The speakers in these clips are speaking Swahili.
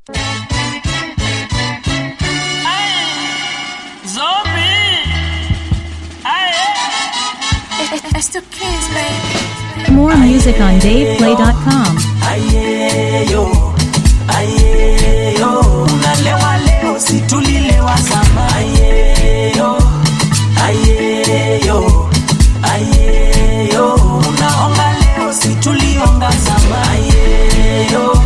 It's the kids, baby. More music on DavePlay.com. ayeyo ayeyo unalewa leo situlilewa zama ayeyo ayeyo ayeyo unaonga leo situlionga zama ayeyo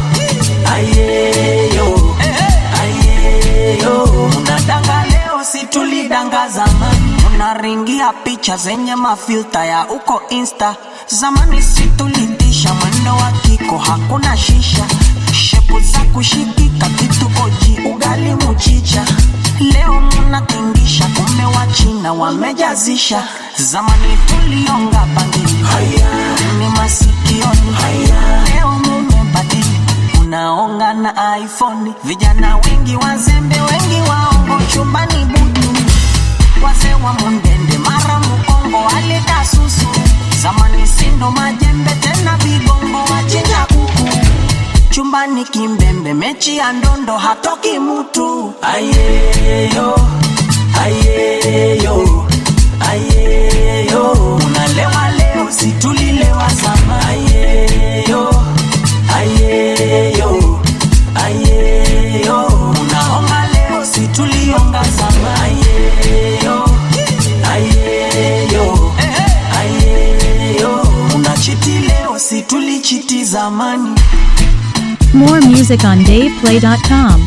ayeyo ayeyo unadanga leo situlidanga zamani unaringia picha zenye mafilta ya uko insta zamani situlitisha mwendo wa kiko hakuna shisha shepu za kushikika kitu oji ugali muchicha leo munatingisha kumbe wa china wamejazisha zamani tulionga bangili ni masikioni leo mumebadili unaonga na iphone vijana wengi wazembe wengi waongo chumbani butu wazee wa mundende mara mukongo aleta susu zamani sindo majembe tena vigongo wachinja kuku chumbani kimbembe mechi ya ndondo hatoki mutu ayeyo ayeyo ayeyo unalewa leo situlilewa zama ayeyo ayeyo ayeyo unaonga leo situlionga zama ayeyo ayeyo ayeyo unachiti leo situlichiti zamani More music on DavePlay.com.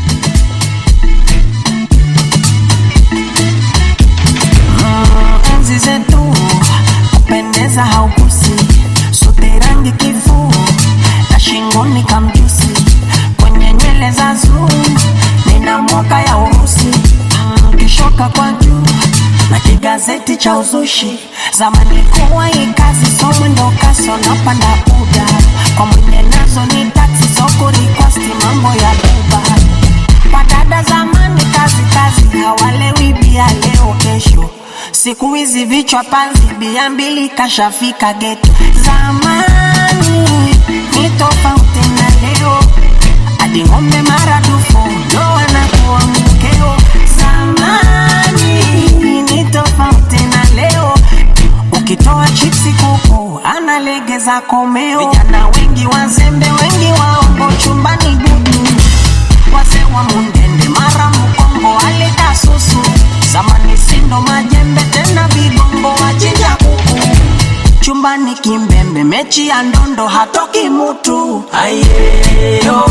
enzi zetu kupendeza haukusi sote rangi kifuu na shingoni kamjusi kwenye nywele za zuu nina mwaka ya urusi Mm, kishoka kwa juu na kigazeti cha uzushi zamani kuwa hii kazi somo ndo kaso napanda uda kwa mwenye nazo ni taksi soko rikwasti mambo ya buba Wadada zamani kazi kazi hawalewi bia leo kesho siku hizi vichwa panzi bia mbili kashafika geto zamani ni tofauti na leo hadi ng'ombe maradufu ndo wanakuwa mkeo zamani ni tofauti na leo ukitoa chipsi kuku analegeza komeo vijana wengi wazembe wengi waongo chumbani budu wazee wa mundende mara mkongo aleta susu zamani sindo majembe tena vigongo wachinja kuku chumbani kimbembe mechi ya ndondo hatoki mutu ayeyo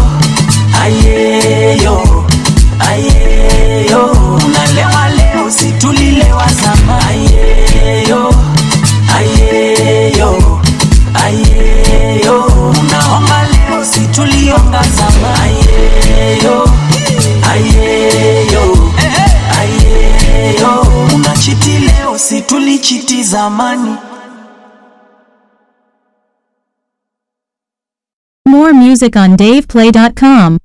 ayeyo ayeyo unalewa leo situlilewa zama ayeyo ayeyo ayeyo unaonga leo situlionga zama ayeyo ayeyo ayeyo unachiti leo situlichiti zamani More music on DavePlay.com.